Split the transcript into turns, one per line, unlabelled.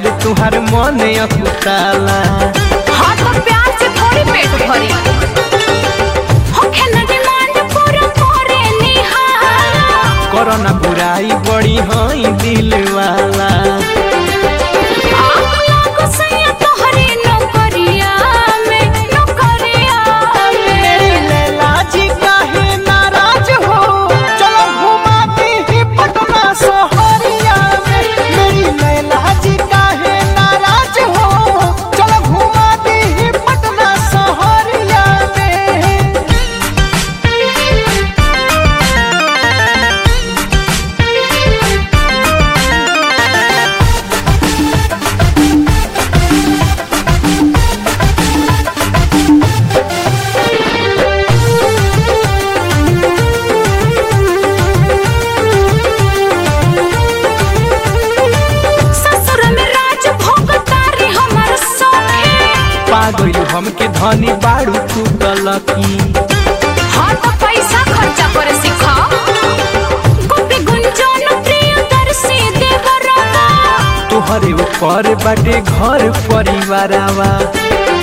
से तुहार मन अकुताला
हाँ तो प्यार से थोड़ी पेट भरी होखे न डिमांड पूरा करे निहारा
करना बुराई बड़ी हई दिल वाला
आग लागो सैया तोहरे नौकरिया में नौकरिया में
मेरी लैला जी काहे नाराज हो चलो घुमाती ही पटना सोहरिया में मेरी लैला जी काहे नाराज हो चलो घुमाती ही पटना सोहरिया में
ससुर में राज भोगतारी हमर सखी
पागल हमके धनी बाड़ू तू गलती
हाँ तो पैसा खर्चा करे सिखा गोपी गुंजन प्रियदर्शी देवरवा
तोहरे ऊपर बाटे घर परिवारवा